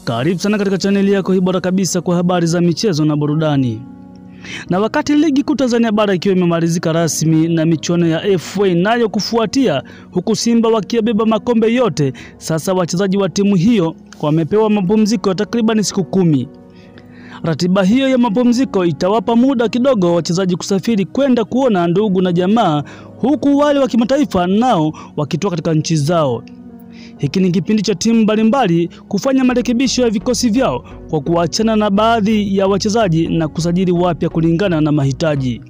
Karibu sana katika chaneli yako hii bora kabisa kwa habari za michezo na burudani. Na wakati ligi kuu Tanzania bara ikiwa imemalizika rasmi na michuano ya FA nayo kufuatia, huku Simba wakiyabeba makombe yote, sasa wachezaji wa timu hiyo wamepewa mapumziko ya takriban siku kumi. Ratiba hiyo ya mapumziko itawapa muda kidogo wachezaji kusafiri kwenda kuona ndugu na jamaa, huku wale wa kimataifa nao wakitoka katika nchi zao. Hiki ni kipindi cha timu mbalimbali kufanya marekebisho ya vikosi vyao kwa kuachana na baadhi ya wachezaji na kusajili wapya kulingana na mahitaji.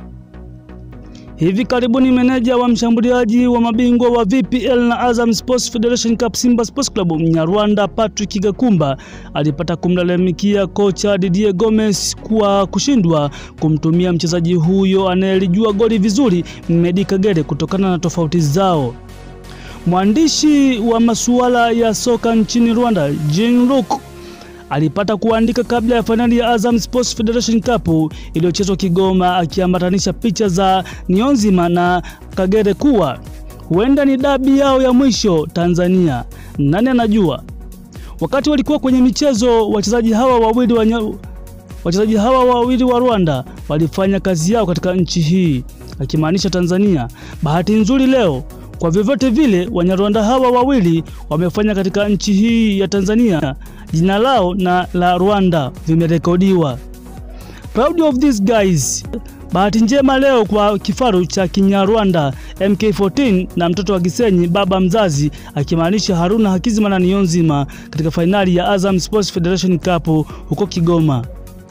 Hivi karibuni meneja wa mshambuliaji wa mabingwa wa VPL na Azam Sports Federation Cup Simba Sports Club Mnyarwanda Patrick Gakumba alipata kumlalamikia kocha Didier Gomes kwa kushindwa kumtumia mchezaji huyo anayelijua goli vizuri Medi Kagere kutokana na tofauti zao. Mwandishi wa masuala ya soka nchini Rwanda, Jean Luc alipata kuandika kabla ya fainali ya Azam Sports Federation Cup iliyochezwa Kigoma, akiambatanisha picha za Niyonzima na Kagere kuwa huenda ni dabi yao ya mwisho Tanzania. Nani anajua? Wakati walikuwa kwenye michezo, wachezaji hawa wawili wa wachezaji hawa wawili wa Rwanda walifanya kazi yao katika nchi hii, akimaanisha Tanzania. Bahati nzuri leo kwa vyovyote vile Wanyarwanda hawa wawili wamefanya katika nchi hii ya Tanzania, jina lao na la Rwanda vimerekodiwa. Proud of these guys. Bahati njema leo kwa kifaru cha Kinyarwanda MK14 na mtoto wa Gisenyi baba mzazi, akimaanisha Haruna Hakizima na Niyonzima katika fainali ya Azam Sports Federation Cup huko Kigoma.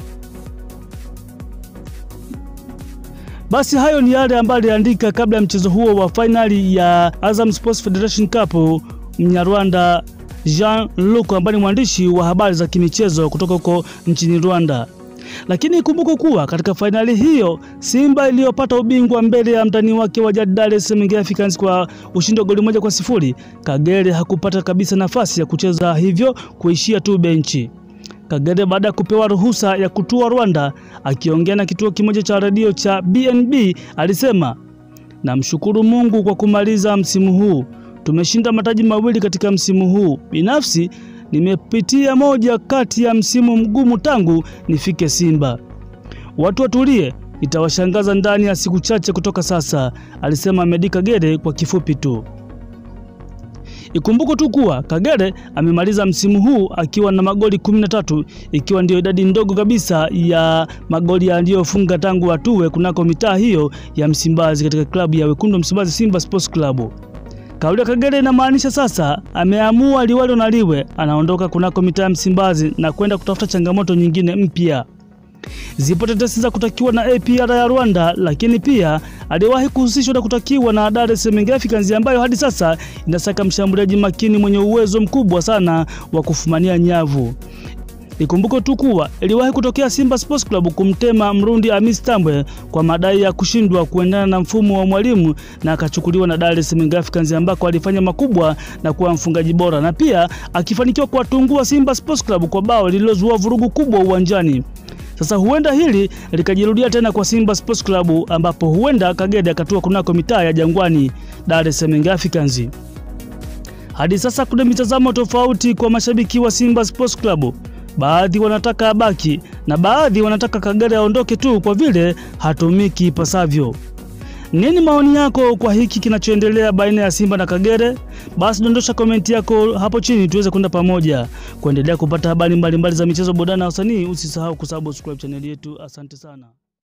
Basi hayo ni yale ambayo aliandika kabla ya mchezo huo wa fainali ya Azam Sports Federation Cup Mnyarwanda Jean Luc ambaye ni mwandishi wa habari za kimichezo kutoka huko nchini Rwanda. Lakini ikumbuke kuwa katika fainali hiyo Simba iliyopata ubingwa mbele ya mtani wake wa jadi Dar es Salaam Young Africans kwa ushindi wa goli moja kwa sifuri, Kagere hakupata kabisa nafasi ya kucheza, hivyo kuishia tu benchi. Kagere baada ya kupewa ruhusa ya kutua Rwanda, akiongea na kituo kimoja cha redio cha BNB alisema, namshukuru Mungu kwa kumaliza msimu huu. Tumeshinda mataji mawili katika msimu huu. Binafsi nimepitia moja kati ya msimu mgumu tangu nifike Simba. Watu watulie, itawashangaza ndani ya siku chache kutoka sasa, alisema Medi Kagere kwa kifupi tu. Ikumbuko tu kuwa Kagere amemaliza msimu huu akiwa na magoli 13 ikiwa ndiyo idadi ndogo kabisa ya magoli aliyofunga tangu atue kunako mitaa hiyo ya Msimbazi katika klabu ya Wekundu Msimbazi Simba Sports Club. Kauli ya Kagere inamaanisha sasa ameamua liwalo na liwe, anaondoka kunako mitaa ya Msimbazi na kwenda kutafuta changamoto nyingine mpya. Zipo tetesi za kutakiwa na APR ya Rwanda, lakini pia aliwahi kuhusishwa na kutakiwa na Dar es Salaam Young Africans ambayo hadi sasa inasaka mshambuliaji makini mwenye uwezo mkubwa sana wa kufumania nyavu. Ikumbuke tu kuwa iliwahi kutokea Simba Sports Club kumtema Mrundi Hamis Tambwe kwa madai ya kushindwa kuendana na mfumo wa mwalimu na akachukuliwa na Dar es Salaam Young Africans ambako alifanya makubwa na kuwa mfungaji bora na pia akifanikiwa kuwatungua Simba Sports Club kwa bao lililozua vurugu kubwa uwanjani. Sasa huenda hili likajirudia tena kwa Simba Sports Club ambapo huenda Kagere akatua kunako mitaa ya Jangwani Dar es Salaam Young Africans. Hadi sasa kuna mitazamo tofauti kwa mashabiki wa Simba Sports Club. Baadhi wanataka abaki na baadhi wanataka Kagere aondoke tu kwa vile hatumiki ipasavyo. Nini maoni yako kwa hiki kinachoendelea baina ya Simba na Kagere? Basi dondosha komenti yako hapo chini tuweze kwenda pamoja kuendelea kupata habari mbalimbali za michezo, burudani na wasanii. Usisahau kusubscribe chaneli yetu. Asante sana.